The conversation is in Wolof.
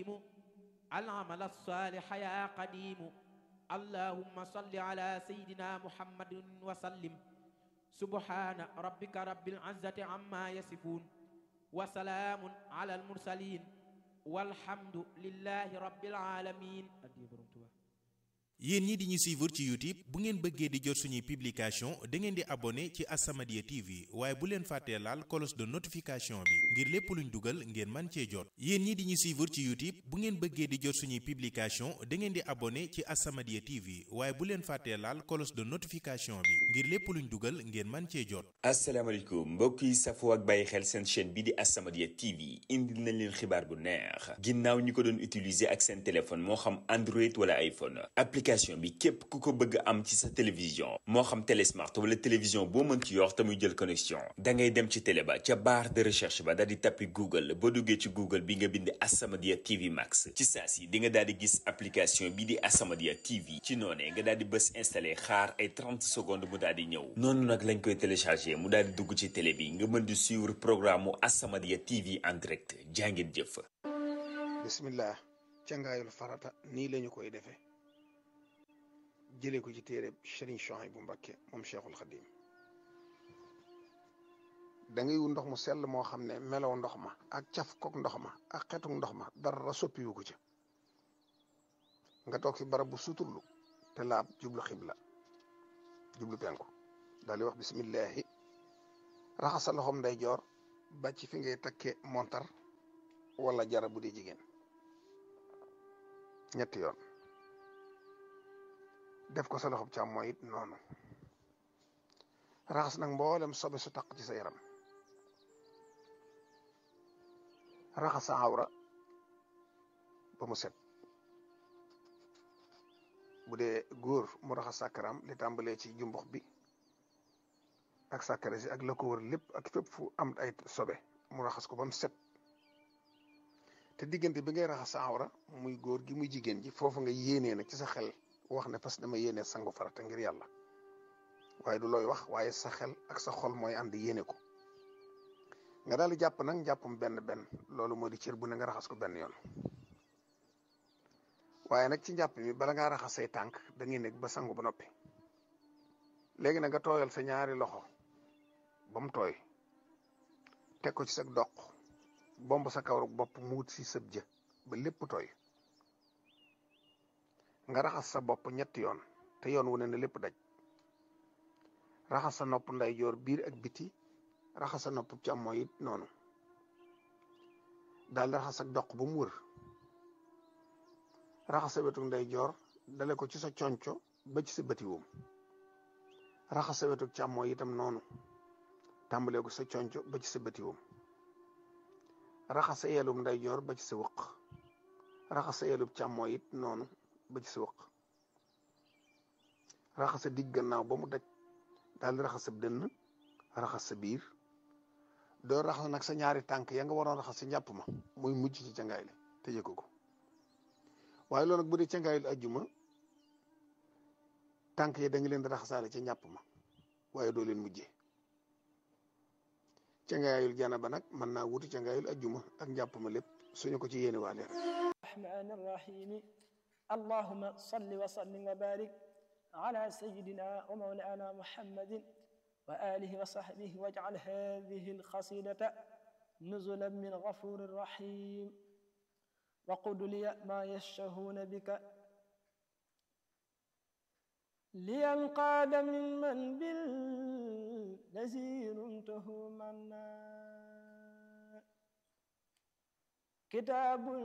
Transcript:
العمل الصالح يا قديم اللهم صل على سيدنا محمد وسلم سبحان ربك رب العزة عما يصفون وسلام على المرسلين والحمد لله رب العالمين yéen ñi di ñu suivre ci youtube bu ngeen bëggee di jot suñuy publication da ngeen di abonné ci As-Samadiyya TV waaye bu leen fàttee laal cloche de notification bi ngir lépp luñ dugal ngeen man cee jot yéen ñi di ñu suivre ci youtube bu ngeen bëggee di jot suñuy publication da ngeen di abonné ci As-Samadiyya TV waaye bu leen fàttee laal cloche de notification bi ngir lépp luñ dugal ngeen man cee jot asalaamaaleykum mbokk yi safoo ak bàyyi xel seen chaîne bi di As-Samadiyya TV indil nañ leen xibaar bu neex ginnaaw ñi ko doon utiliser ak seen téléphone moo xam Android wala iPhone application bi képp ku ko bëgg am ci sa télévision moo xam télésmart wala télévision boo mën ci yor te muy jël connexion da ngay dem ci télé ba ca barre de recherche ba daal di tappi Google boo duggee ci Google bi nga bind As-Samadiyya TV Max ci saa si di nga daal di gis application bi di As-Samadiyya TV ci noonee nga daal di bës installé xaar ay 30 secondes mu daal di ñëw noonu nag lañ koy téléchargé mu daal di dugg ci télé bi nga mën di suivre programme mu As-Samadiyya TV en direct jàngeen jëf. bismillah cangaayul farata nii lañu koy defee jëlee ko ci téere Serigne Souhaïbou Mbacké moom Cheikhul Khadim da ngay wut ndox mu sell moo xam ne melow ndox ma ak caf kook ndox ma ak xetuk ndox ma dara soppiwu ko ci nga toog fi barab bu suturlu te laab jublu xibla jublu penku daal di wax bismillahi raxas sa loxoom nday joor ba ci fi ngay takke montar wala jara bu dee jigéen ñetti yoon def ko sa loxob càmmooñ it noonu raxas nag mboolem sobe su taq ci sa yaram raxas sa awra ba mu set bu dee góor mu raxas sàkkaram li tàmbalee ci jumbux bi ak sàkkare si ak la ko wër lépp ak fépp fu am ay sobe mu raxas ko ba mu set te diggante bi ngay raxas sa awra muy góor gi muy jigéen ji foofu nga yéenee nag ci sa xel wax ne parce que dama yéene sangu farata ngir yàlla waaye du looy wax waaye sa xel ak sa xol mooy ànd yéene ko nga daal di jàpp nag njàppam benn benn loolu moo di cër bu ne nga raxas ko benn yoon waaye nag ci njàpp mi bala ngaa raxas say tànk da ngay nekk ba sangu ba noppi léegi nag nga tooyal sa ñaari loxo ba mu tooy teg ko ci sa doq bomb sa kawru bopp mu wut si sëb jë ba lépp tooy nga raxas sa bopp ñetti yoon te yoon wu ne ne lépp daj raxas sa nopp ndeyjoor biir ak biti raxas sa nopp càmmooñ it noonu daal di raxas sa doq ba mu wër raxas sa wetu ndeyjoor dale ko ci sa conco ba ci sa bëti woom raxas sa wetu càmmooñ itam noonu tàmbalee ko sa conco ba ci sa bëti woom raxas sa yelum ndeyjoor ba ci sa wëq raxas sa yelub càmmooñ it noonu ba ci sa wëq raxas sa digg gannaaw ba mu daj daal di raxas sa dënn raxas sa biir doo raxas nag sa ñaari tànk ya nga waroon raxas sa njàpp ma muy mujj ci cangaay li te yëg ko waaye loolu nag bu dee cangaayul ajjuma tànk yi da nga leen di raxasaale ca njàpp ma waaye doo leen mujjee cangaayul janaba nag mën naa wuti cangaayul ajjuma ak njàpp ma lépp suñu ko ci yéene waale rek الرحمن الرحيم اللهم صل وسلم وبارك على سيدنا ومولانا محمد وآله وصحبه واجعل هذه القصيدة نزلا من غفور رحيم وقل لي ما يشتهون بك لينقاد ممن بالذي رمته منا كتاب